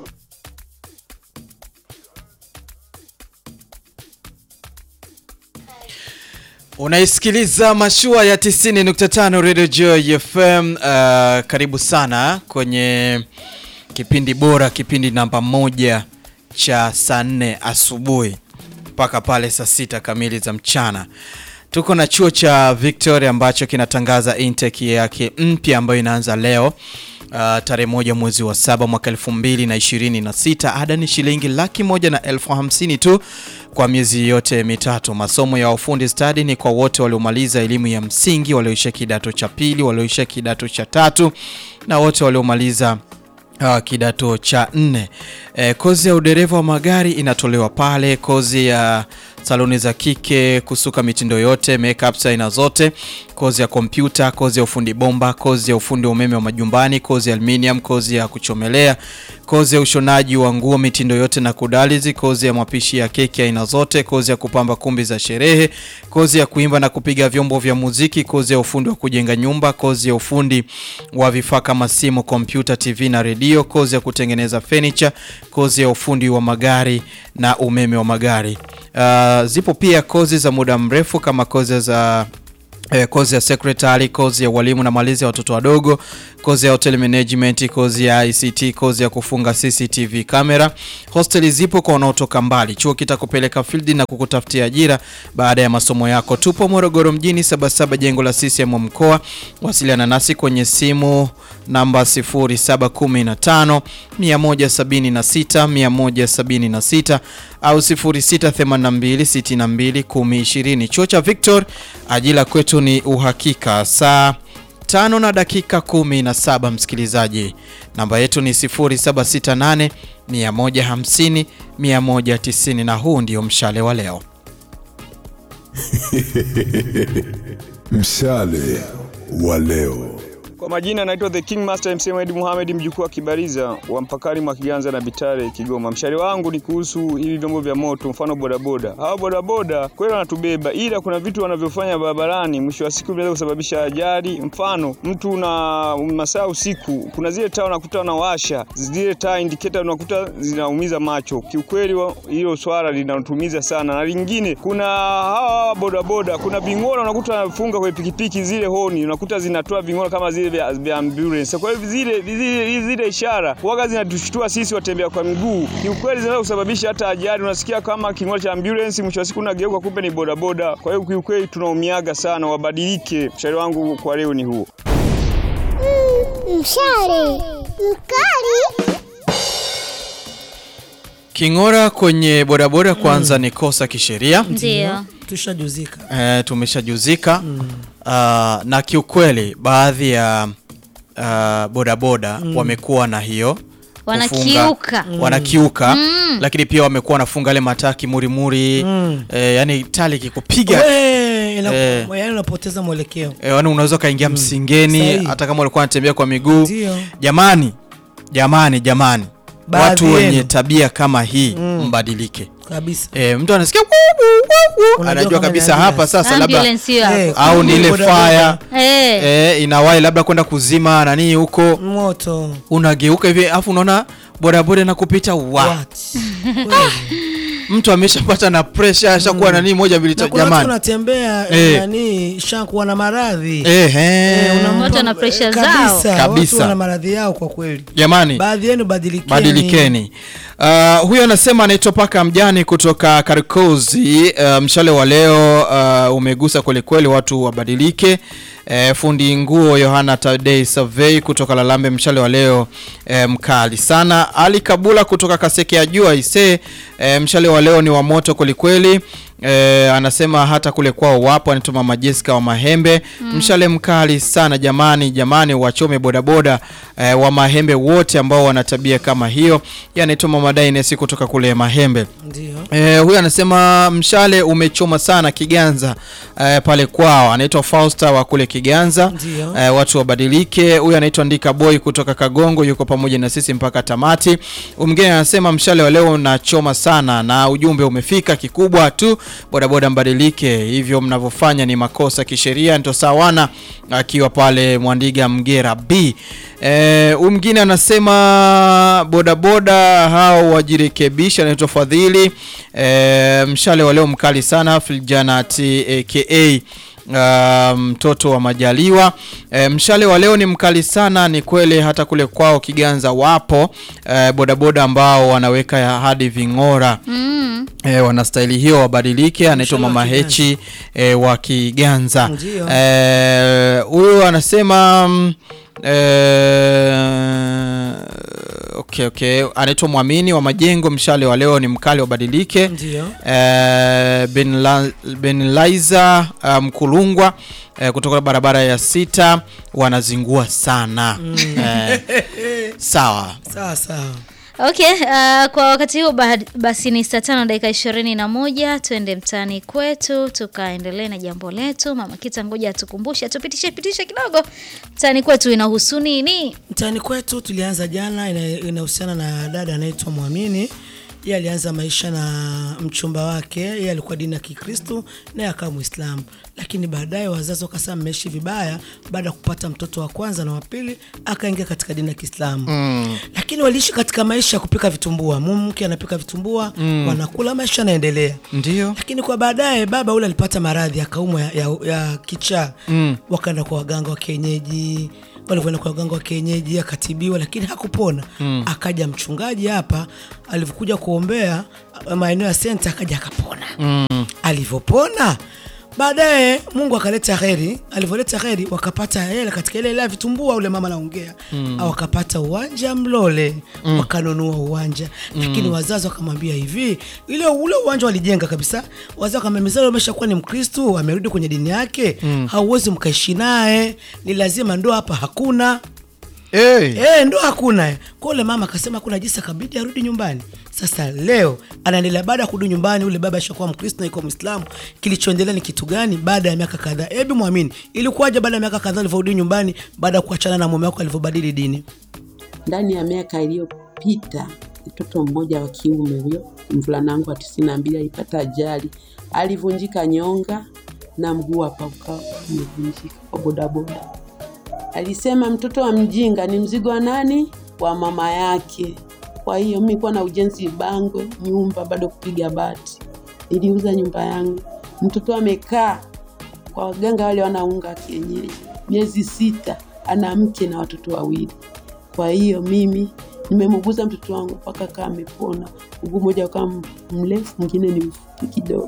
Unaisikiliza mashua ya 90.5 Radio Joy FM. Uh, karibu sana kwenye kipindi bora, kipindi namba moja cha saa nne asubuhi mpaka pale saa sita kamili za mchana. Tuko na chuo cha Victoria ambacho kinatangaza intake yake mpya ambayo inaanza leo uh, tarehe moja mwezi wa saba mwaka elfu mbili na ishirini na sita. Ada ni shilingi laki moja na elfu hamsini tu kwa miezi yote mitatu. Masomo ya ufundi stadi ni kwa wote waliomaliza elimu ya msingi, walioisha kidato cha pili, walioisha kidato cha tatu na wote waliomaliza uh, kidato cha nne. E, kozi ya udereva wa magari inatolewa pale, kozi ya saloni za kike, kusuka mitindo yote, makeup aina zote, kozi ya kompyuta, kozi ya ufundi bomba, kozi ya ufundi wa umeme wa majumbani, kozi ya aluminium, kozi ya kuchomelea, kozi ya ushonaji wa nguo mitindo yote na kudalizi, kozi ya mapishi ya keki aina zote, kozi ya kupamba kumbi za sherehe, kozi ya kuimba na kupiga vyombo vya muziki, kozi ya ufundi wa kujenga nyumba, kozi ya ufundi wa vifaa kama simu, kompyuta, TV na redio, kozi ya kutengeneza furniture, kozi ya ufundi wa magari na umeme wa magari. Uh, zipo pia kozi za muda mrefu kama kozi za eh, kozi ya secretary, kozi ya walimu na malezi ya watoto wadogo, kozi ya hotel management, kozi ya ICT, kozi ya kufunga CCTV kamera. Hosteli zipo kwa wanaotoka mbali. Chuo kitakupeleka field na kukutafutia ajira baada ya masomo yako. Tupo Morogoro mjini, Sabasaba, jengo la CCM mkoa. Wasiliana nasi kwenye simu namba 0715 176 176 au 0682 62 1020. Chuo cha Victor, ajira kwetu ni uhakika. Saa tano na dakika kumi na saba msikilizaji, namba yetu ni 0768 150 190 na huu ndio mshale wa leo. Mshale wa leo. Kwa majina naitwa The King Master MC Mohamed Mohamed mjukuu wa Kibariza wa mpakani mwa Kiganza na Bitare Kigoma. Mshari wangu ni kuhusu hivi vyombo vya moto, mfano bodaboda. Hawa bodaboda kweli wanatubeba, ila kuna vitu wanavyofanya barabarani, mwisho wa siku vinaweza kusababisha ajali. Mfano mtu na masaa usiku, kuna zile taa unakuta wanawasha zile taa indicator, unakuta zinaumiza macho. Kiukweli wa- hilo swala linatumiza sana, na lingine kuna hawa bodaboda, kuna ving'ora unakuta wanafunga kwenye pikipiki zile honi, unakuta zinatoa ving'ora kama zile vya, vya ambulance. Kwa hivyo zile, zile, zile ishara waga zinatushtua sisi watembea kwa miguu, kiukweli zinaweza kusababisha hata ajali. Unasikia kama king'ora cha ambulance, mwisho wa siku unageuka kumbe ni bodaboda. Kwa hiyo kiukweli tunaumiaga sana, wabadilike. Ushauri wangu kwa leo ni huo. Mshale mkali. King'ora kwenye bodaboda kwanza ni kosa kisheria. Ndio. Tushajuzika. E, tumeshajuzika Ah, na kiukweli baadhi ya ah, bodaboda Mm. wamekuwa na hiyo Wanakiuka. kufunga- wanakiuka Mm. lakini pia wamekuwa wanafunga yale mataa kimurimuri Mm. eh, yani tali kikupiga We, ina- Eh. yaani unapoteza mwelekeo. eh, yani unaweza ukaingia msingeni Sahihi. hata kama ulikuwa unatembea kwa miguu Ndio. jamani jamani jamani Baadhi watu yenu. wenye tabia kama hii Mm. mbadilike Kabisa. E, mtu anasikia "Wuu, wuu, wuu, wuu." Unajua anajua kama kabisa ni hapa ambulance. sasa labda Ambulance hiyo hapo. Eh, au ni ile bodaboda. fire Eh. e, inawahi labda kwenda kuzima nani huko Moto. unageuka hivi afu unaona bodaboda na kupita wa mtu ameshapata na pressure ashakuwa nani moja mbili Na tatu kuna watu jamani unatembea Eh. nani shakuwa na maradhi. Eh, eh. unampa- Watu wana pressure zao. kabisa, Kabisa. Watu wana maradhi yao kwa kweli. jamani Baadhi yenu badilikeni. badilikeni uh, huyo anasema anaitwa paka mjani kutoka karikozi uh, mshale wa leo uh, umegusa kwelikweli watu wabadilike uh, fundi nguo yohana tadei survey kutoka lalambe mshale wa leo uh, mkali sana ali kabula kutoka kaseke ya jua ise uh, mshale wa leo ni wa moto kwelikweli E, anasema hata kule kwao wapo anaitwa mama Jessica wa Mahembe Mm. mshale mkali sana jamani jamani wachome bodaboda e, wa Mahembe wote ambao wana tabia kama hiyo Yeye anaitwa mama Dainesi kutoka kule Mahembe Ndio. E, huyu anasema mshale umechoma sana Kiganza e, pale kwao anaitwa Fausta wa kule Kiganza Ndio. e, watu wabadilike huyu anaitwa Ndika Boy kutoka Kagongo yuko pamoja na sisi mpaka tamati mwingine anasema mshale wa leo unachoma sana na ujumbe umefika kikubwa tu bodaboda mbadilike hivyo mnavyofanya ni makosa kisheria ndio sawana akiwa pale Mwandiga Mgera B Eh, huyu mwingine anasema bodaboda hao wajirekebisha, anaitwa Fadhili. Eh, mshale wa leo mkali sana Filjanati aka Uh, mtoto wa Majaliwa. E, mshale wa leo ni mkali sana, ni kweli. Hata kule kwao Kiganza wapo e, bodaboda ambao wanaweka ya hadi ving'ora Mm. E, wanastahili hiyo wabadilike. Anaitwa Mshale wa Mama Kiganza. Hechi e, wa Kiganza. Ndio. Eh, huyu anasema mm, eh, okay, okay. Anaitwa Mwamini wa Majengo. Mshale wa leo ni mkali, wabadilike. Ndio. Eh, Ben La- Ben Laiza uh, Mkulungwa eh, kutoka barabara ya sita wanazingua sana eh, sawa Sawa sawa. Okay, uh, kwa wakati huu ba- basi ni saa tano dakika ishirini na moja tuende mtaani kwetu tukaendelee na jambo letu. Mama Kita, ngoja atukumbushe, atupitishe pitishe kidogo mtaani kwetu inahusu nini? Mtaani kwetu tulianza jana, ina- inahusiana na dada anaitwa Mwamini. Yeye alianza maisha na mchumba wake, yeye alikuwa dini ya Kikristo naye akawa Muislamu, lakini baadaye wazazi wakasema mmeishi vibaya. Baada ya kupata mtoto wa kwanza na wa pili, akaingia katika dini ya Kiislamu Mm. lakini waliishi katika maisha ya kupika vitumbua. Mume mke anapika vitumbua Mm. wanakula, maisha yanaendelea. Ndio. Lakini kwa baadaye baba ule alipata maradhi akaumwa ya, ya, ya kichaa Mm. wakaenda kwa waganga wa kienyeji. Walivyoenda kwa waganga wa kienyeji akatibiwa, lakini hakupona. Mm. Akaja mchungaji hapa, alivyokuja kuombea maeneo ya senta, akaja akapona. Mm. Alivyopona baadaye mungu akaleta heri alivyoleta heri wakapata hela katika ile ile ya vitumbua ule mama anaongea Mm. au wakapata uwanja mlole Mm. wakanunua uwanja lakini Mm. wazazi wakamwambia hivi ile ule uwanja walijenga kabisa wazazi wakamwambia umeshakuwa ni mkristu amerudi kwenye dini yake Mm. hauwezi mkaishi naye ni lazima ndoa hapa hakuna hey. Eh, ndo hakuna kwa ule mama akasema kuna jinsi akabidi arudi nyumbani sasa leo anaendelea baada ya kurudi nyumbani ule baba ashakuwa mkristo na iko mwislamu kilichoendelea ni kitu gani baada ya miaka kadhaa hebu mwamini ilikuwaje baada ya miaka kadhaa alivyorudi nyumbani baada ya kuachana na mume wako alivyobadili dini ndani ya miaka iliyopita mtoto mmoja wa kiume huyo mvulana wangu wa tisini na mbili alipata ajali alivunjika nyonga na mguu hapa ukawa umevunjika kwa bodaboda alisema mtoto wa mjinga ni mzigo wa nani wa mama yake kwa hiyo mi kuwa na ujenzi bangwe nyumba bado kupiga bati niliuza nyumba yangu mtoto amekaa kwa waganga wale wanaunga kienyeji miezi sita ana mke na watoto wawili kwa hiyo mimi nimemuguza mtoto wangu mpaka kaa amepona mguu mmoja ukawa mrefu mwingine ni mfupi kidogo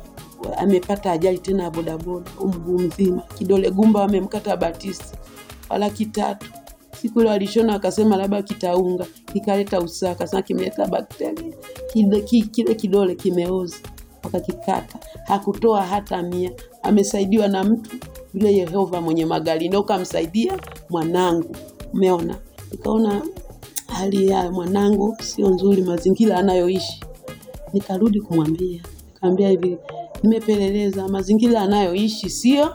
amepata ajali tena ya bodaboda huu mguu mzima kidole gumba wamemkata batisi wala kitatu siku ile walishona wakasema labda kitaunga kikaleta usaa akasema kimeleta bakteria kile, ki- kile kidole kimeoza wakakikata hakutoa hata mia amesaidiwa na mtu yule yehova mwenye magari ndio kamsaidia mwanangu umeona nikaona hali ya mwanangu sio nzuri mazingira anayoishi nikarudi kumwambia kaambia hivi nimepeleleza mazingira anayoishi sio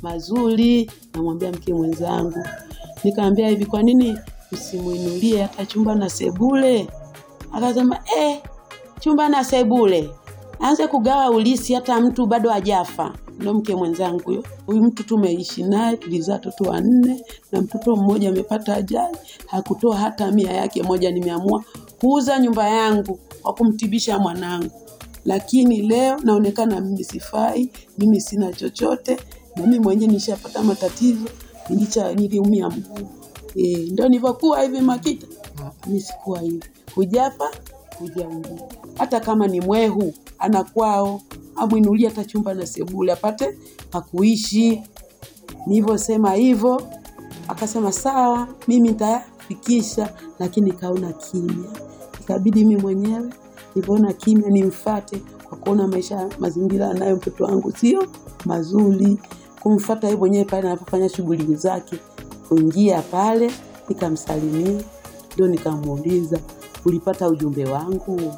mazuri namwambia mke mwenzangu nikaambia hivi kwa nini usimuinulie hata chumba na sebule akasema eh, chumba na sebule aanze kugawa ulisi hata mtu bado hajafa ndo mke mwenzangu huyo huyu mtu tumeishi naye tulizaa watoto wanne na mtoto mmoja amepata ajali hakutoa hata mia yake moja nimeamua kuuza nyumba yangu kwa kumtibisha mwanangu lakini leo naonekana mimi sifai mimi sina chochote na mimi mwenyewe nishapata matatizo nilicha niliumia mguu e, ndo nilivyokuwa hivi makita mi sikuwa hivi hujafa hujaumia hata kama ni mwehu ana kwao amwinulie hata chumba na sebule apate pakuishi nilivyosema hivyo akasema sawa mimi nitafikisha lakini kaona kimya ikabidi mi mwenyewe nilivyoona kimya nimfate kwa kuona maisha mazingira anayo mtoto wangu sio mazuri kumfata yeye mwenyewe pale anapofanya shughuli zake kuingia pale nikamsalimia ndio nikamuuliza ulipata ujumbe wangu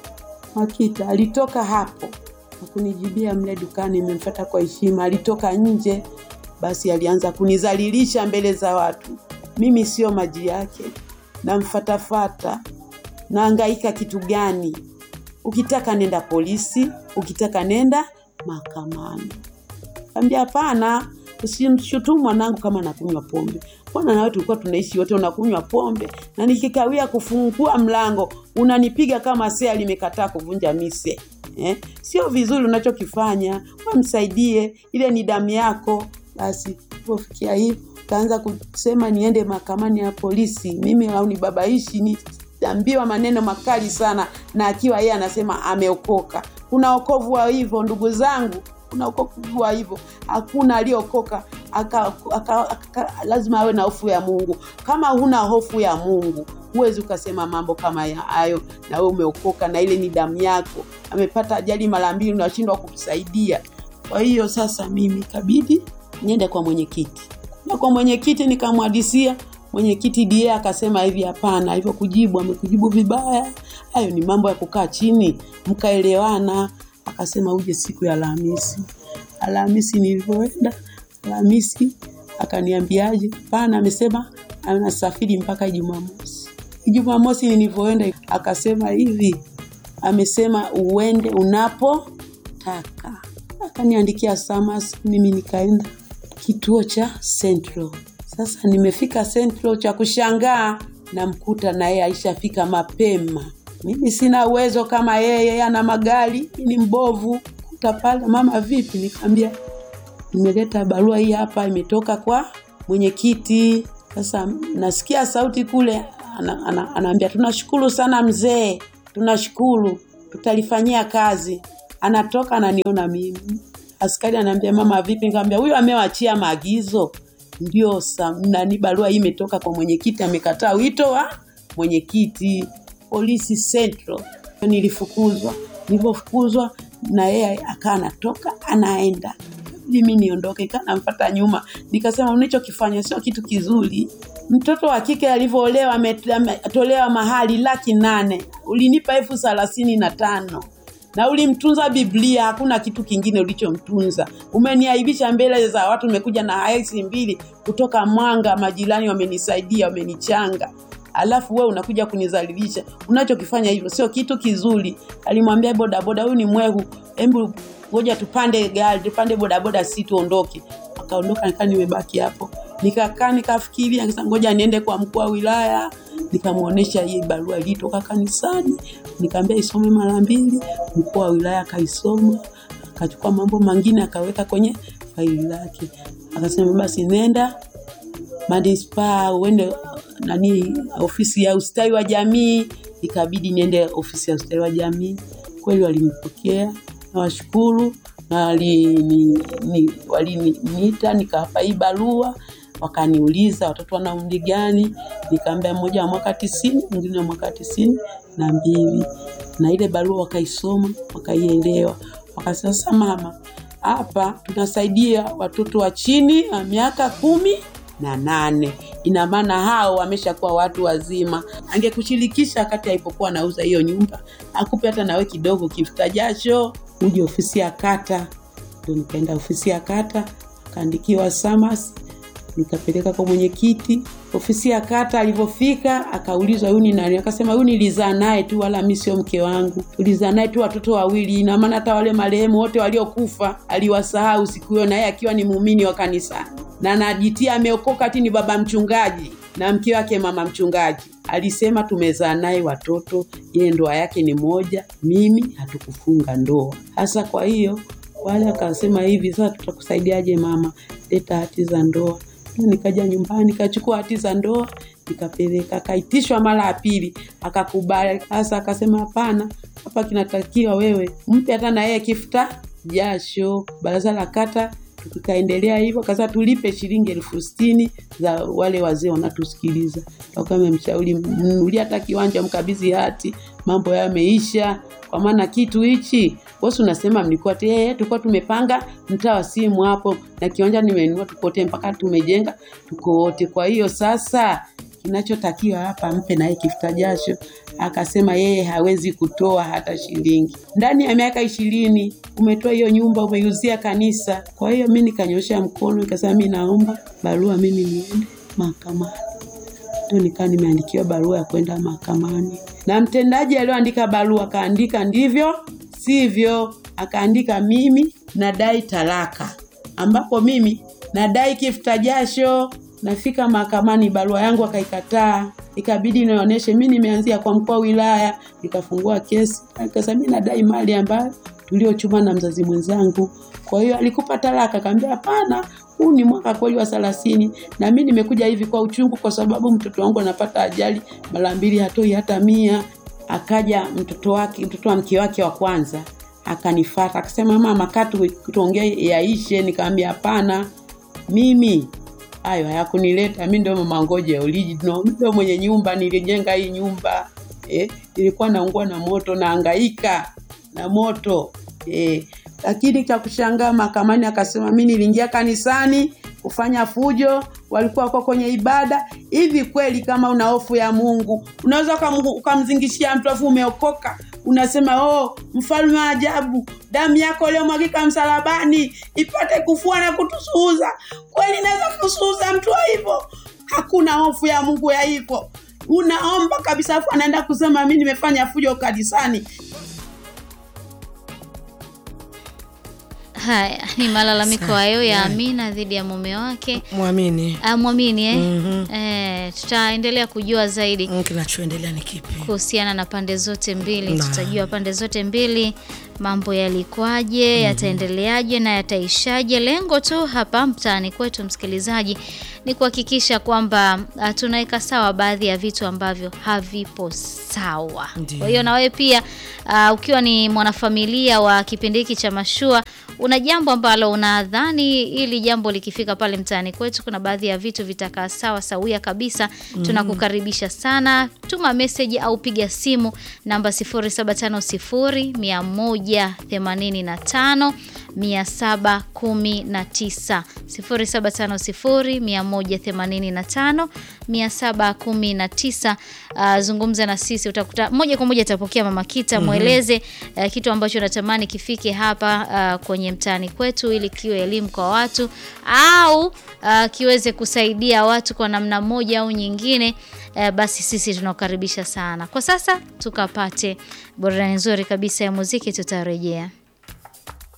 Makita alitoka hapo hakunijibia mle dukani, nimemfuata kwa heshima. Alitoka nje, basi alianza kunizalilisha mbele za watu. Mimi sio maji yake, namfatafata, naangaika kitu gani? Ukitaka nenda polisi, ukitaka nenda mahakamani. Ambia hapana, usimshutumu mwanangu kama anakunywa pombe. Mbona nawe tulikuwa tunaishi wote unakunywa pombe, na nikikawia kufungua mlango unanipiga kama sea limekataa kuvunja mise eh? Sio vizuri unachokifanya, wamsaidie, ile ni damu yako. Basi pofikia hivyo kaanza kusema niende mahakamani ya polisi, mimi au nibabaishi ni ambiwa maneno makali sana, na akiwa yeye anasema ameokoka. Kuna wokovu wa hivyo ndugu zangu, kuna wokovu wa hivyo. Hakuna aliyeokoka aka, aka, aka, lazima awe na hofu ya Mungu. Kama huna hofu ya Mungu huwezi ukasema mambo kama ya hayo, na wewe umeokoka na ile ni damu yako. Amepata ajali mara mbili, unashindwa kumsaidia. Kwa hiyo sasa mimi kabidi niende kwa mwenyekiti, na kwa mwenyekiti nikamwadisia mwenyekiti die akasema hivi hapana hivyo kujibu amekujibu vibaya hayo ni mambo ya kukaa chini mkaelewana akasema uje siku ya alhamisi alhamisi nilivyoenda alhamisi akaniambiaje pana amesema anasafiri mpaka jumamosi jumamosi nilivyoenda akasema hivi amesema uende unapotaka akaniandikia samas mimi nikaenda kituo cha central sasa nimefika Central, cha kushangaa namkuta na yeye aishafika mapema. Mimi sina uwezo kama yeye, yeye ana magari, mimi ni mbovu. Kuta pale, mama vipi? Nikamwambia nimeleta barua hii hapa, imetoka kwa mwenyekiti. Sasa nasikia sauti kule ana, ana, anaambia tunashukuru sana mzee, tunashukuru, tutalifanyia kazi. Anatoka ananiona mimi Askari anaambia mama, vipi? Nikamwambia huyu amewachia maagizo, ndio sa- nani, barua hii imetoka kwa mwenyekiti, amekataa wito wa mwenyekiti polisi Central. Nilifukuzwa, nilivyofukuzwa na yeye akaa anatoka anaenda mimi niondoke, kaa namfuata nyuma, nikasema unachokifanya sio kitu kizuri. Mtoto wa kike alivyoolewa ame- ametolewa mahali laki nane, ulinipa elfu thelathini na tano na ulimtunza Biblia, hakuna kitu kingine ulichomtunza. Umeniaibisha mbele za watu, umekuja na haisi mbili kutoka Mwanga, majirani wamenisaidia, wamenichanga alafu wewe unakuja kunizalilisha. Unachokifanya hivyo sio kitu kizuri. Alimwambia bodaboda, huyu ni mwehu, hebu ngoja tupande gari, tupande bodaboda, si tuondoke. Akaondoka, nikaa nimebaki hapo, nikakaa nikafikiria, nikasema ngoja niende kwa mkuu wa wilaya nikamwonyesha hii barua ilitoka kanisani, nikamwambia isome mara mbili. Mkuu wa wilaya akaisoma, akachukua mambo mengine akaweka kwenye faili lake, akasema basi nenda manispaa uende nani ofisi ya ustawi wa jamii. Ikabidi niende ofisi ya ustawi wa jamii. Kweli walinipokea, nawashukuru na walini- ni- waliniita nikawapa hii barua wakaniuliza watoto wana umri gani, nikaambia mmoja wa mwaka tisini, mwingine wa mwaka tisini na mbili, na ile barua wakaisoma wakaielewa, wakasema sasa mama, hapa tunasaidia watoto wa chini ya miaka kumi na nane. Ina maana hao wameshakuwa watu wazima. Angekushirikisha wakati alipokuwa anauza hiyo nyumba, akupe hata nawe kidogo kifuta jasho, uje ofisi ya kata. Ndo nikaenda ofisi ya kata, akaandikiwa SAMAS, nikapeleka kwa mwenyekiti ofisi ya kata. Alivyofika akaulizwa huyu ni nani, akasema huyu nilizaa naye tu, wala mi sio mke wangu, tulizaa naye tu watoto wawili. Ina maana hata wale marehemu wote waliokufa aliwasahau siku hiyo, na yeye akiwa ni muumini wa kanisani na najitia ameokoka, ati ni baba mchungaji na mke wake mama mchungaji. Alisema tumezaa naye watoto, ile ndoa yake ni moja, mimi hatukufunga ndoa. Hasa kwa hiyo wale akasema hivi, sasa tutakusaidiaje mama, leta hati za ndoa. Ndio Nikaja nyumbani nikachukua hati za ndoa nikapeleka, akaitishwa mara ya pili akakubali. Sasa akasema hapana, hapa kinatakiwa wewe mpe hata na yeye kifuta jasho. Baraza la kata tukaendelea hivyo, kasa tulipe shilingi elfu sitini za wale wazee wanatusikiliza. Akawa mshauri mnunulie hata kiwanja, mkabidhi hati, mambo yameisha. Kwa maana kitu hichi bosi unasema mlikuwa te, tulikuwa tumepanga mtaa wa simu hapo na kiwanja nimenunua tukote mpaka tumejenga tuko wote. Kwa hiyo sasa kinachotakiwa hapa mpe naye kifuta jasho. Akasema yeye hawezi kutoa hata shilingi. Ndani ya miaka ishirini umetoa hiyo nyumba umeiuzia kanisa. Kwa hiyo mi nikanyosha mkono nikasema mi naomba barua mimi niende mahakamani. Ndio nikaa nimeandikiwa barua ya kwenda mahakamani, na mtendaji aliyoandika barua akaandika ndivyo sivyo, akaandika mimi nadai talaka, ambapo mimi nadai kifuta jasho. Nafika mahakamani, barua yangu akaikataa, ikabidi nionyeshe mi nimeanzia kwa mkuu wa wilaya, nikafungua kesi, akasema mi nadai mali ambayo tuliochuma na mzazi mwenzangu. Kwa hiyo alikupa talaka? Akaambia hapana, huu ni mwaka kweli wa thelathini na mi nimekuja hivi kwa uchungu, kwa sababu mtoto wangu anapata ajali mara mbili, hatoi hata mia. Akaja mtoto wake, mtoto wa mke wake wa kwanza akanifata akasema, mama, kaa tu- tuongee yaishe. Nikamwambia hapana, mimi hayo hayakunileta mi, ndio mama Ngoje original, mi ndio mwenye nyumba, nilijenga hii nyumba eh, nilikuwa naungua na moto, naangaika na moto eh. Lakini cha kushangaa mahakamani akasema mi niliingia kanisani kufanya fujo, walikuwa wako kwenye ibada. Hivi kweli kama una hofu ya Mungu unaweza ukamu- ukamzingishia mtu afu umeokoka unasema oh, mfalme wa ajabu, damu yako iliyomwagika msalabani ipate kufua na kutusuuza. Kweli naweza kusuuza mtu wa hivyo? Hakuna hofu ya Mungu ya hivyo. Unaomba kabisa, afu anaenda kusema mi nimefanya fujo kanisani. Haya ni malalamiko Sawa, hayo ya yeah. Amina dhidi ya mume wake. Mwamini Ah, mwamini eh? Mhm. Eh, tutaendelea kujua zaidi kinachoendelea ni kipi? kuhusiana na pande zote mbili. Na. Tutajua pande zote mbili mambo yalikwaje, yataendeleaje na yataishaje. Lengo tu hapa mtaani kwetu, msikilizaji, ni kuhakikisha kwamba ah, tunaweka sawa baadhi ya vitu ambavyo havipo sawa. Ndiyo. Kwa hiyo na wewe pia ah, ukiwa ni mwanafamilia wa kipindi hiki cha mashua una jambo ambalo unadhani ili jambo likifika pale mtaani kwetu kuna baadhi ya vitu vitakaa sawa sawia kabisa, Mhm. tunakukaribisha sana. Tuma message au piga simu namba 0750 185 719 0750 185 719. Uh, zungumza na sisi, utakuta moja kwa moja atapokea Mama Kita, Mhm. mweleze uh, kitu ambacho natamani kifike hapa uh, kwenye mtaani kwetu ili kiwe elimu kwa watu au uh, kiweze kusaidia watu kwa namna moja au nyingine. Uh, basi sisi tunakukaribisha sana. Kwa sasa tukapate burudani nzuri kabisa ya muziki, tutarejea.